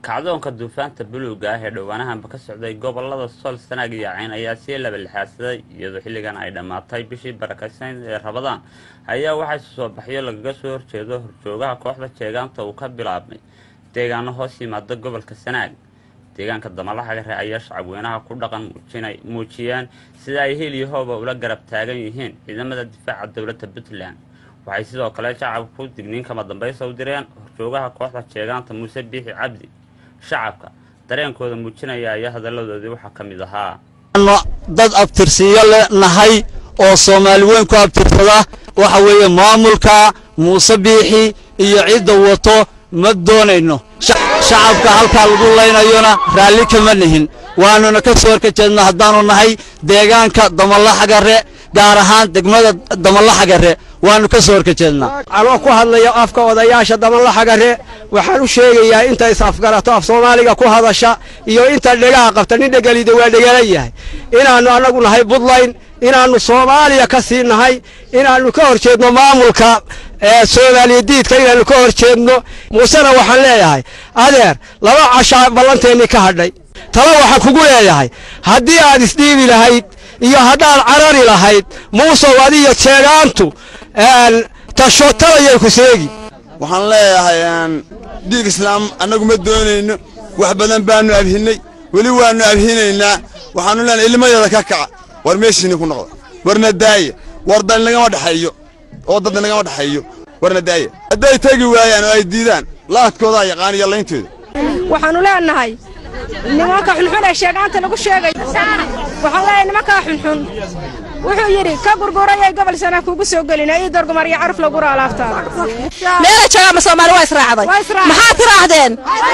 kacdoonka duufaanta buluuga ah ee dhowaanahanba ka socday gobolada sool sanaag iyo cayn ayaa sii laba lixaadsaday iyadoo xilligan ay dhammaatay bishii barakaysaneyd ee rabadaan ayaa waxaa soo baxyo lagaga soo horjeedo horjoogaha kooxda jeegaanta uu ka bilaabmay deegaano hoos yimaada gobolka sanaag deegaanka damalaxagare ayaa shacabweynaha ku dhaqan muujiyeen sida ay heel iyo hooba ula garab taagan yihiin ciidamada difaaca dowladda puntland waxay sidoo kale shacabka ku digniin kama dambaysa u direen horjoogaha kooxda jeegaanta muuse biixi cabdi shacabka dareenkooda muujinaya ayaa hadalladoodii waxaa ka mid ahaa dad abtirsiiyo le nahay oo soomaali weyn ku abtirsada waxa weeye maamulka muuse biixi iyo cidda wato ma doonayno shacabka halkaa lagu laynayona raalli kama nihin waanuna ka soo horka jeedna haddaanu nahay deegaanka damalaxagare gaar ahaan degmada damalaxagare waanu ka soo horka jeednaa anoo ku hadlaya afka odayaasha damalaxagare waxaan u sheegayaa inta is-afgarato af soomaaliga ku hadasha iyo inta dhegaha qabta nin dhegelida waa dhegalan yahay inaannu annagu nahay buntland inaannu soomaaliya ka sii nahay inaannu ka hor jeedno maamulka soomaaliya diidka inaannu ka hor jeedno muusena waxaan leeyahay adeer laba cashaa ballanteennii ka hadhay tala waxaan kugu leeyahay haddii aad isdhiibi lahayd iyo haddaad carari lahayd muusow adiyo jeegaantu tashotalayay ku seegi waxaan leeyahay dhiig islaam annagu ma doonayno wax badan baannu abhinnay weli waannu abhinaynaa waxaannu leenahay ilmadeeda ka kaca war meeshiinni ku noqda warna daaya war dal nagama dhexeeyo oo dad nagama dhexeeyo warna daaya hadday tegi waayaan oo ay diidaan laadkoodaa yaqaan iyo layntooda waxaannu leenahay nimanka xunxun ee sheegaanta lagu sheegay waxaan leeyahay nimankaa xunxun wuxuu yidhi ka gurgurayay gobol sana kugu soo gelina ii dorgumar iyo caruf lagura alaabtaada meela joogaama soomaali waa israacday maxaad tiraahdeen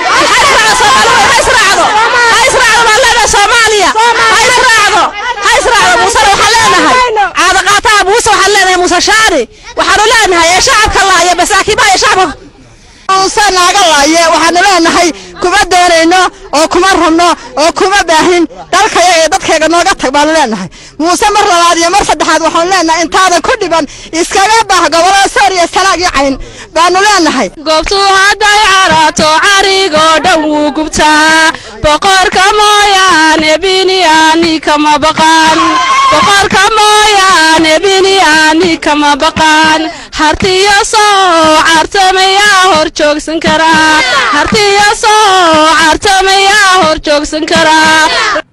ha israacdo ha israacdo baan leenahay soomaaliya ha israacdo ha israacdo muusena waxaan leenahay caadaqaataha muuse waxaan leenahay muuse shaani waxaanu leenahay ee shacabka laaya masaakiibaha ee shacabka muuse naaga laaye waxaanu leenahay kuma doonayno oo kuma rabno oo kuma baahin dalkaya ee dadkayga nooga tag baanu leenahay muuse mar labaad iyo mar saddexaad waxaanu leenahay intaadan ku dhiban iskaga baah gobolada soor iyo sanaag iyo cayn baanu leenahay goobtuu hadday caraato carigoo dhan wuu gubtaa boqorka mooyaane biniyaani kama baqaan boqorka mooyaane biniyaani kama baqaan hartiyo soo cartamayaa hor joogsan karaa hartiyo soo cartamayaa hor joogsan karaa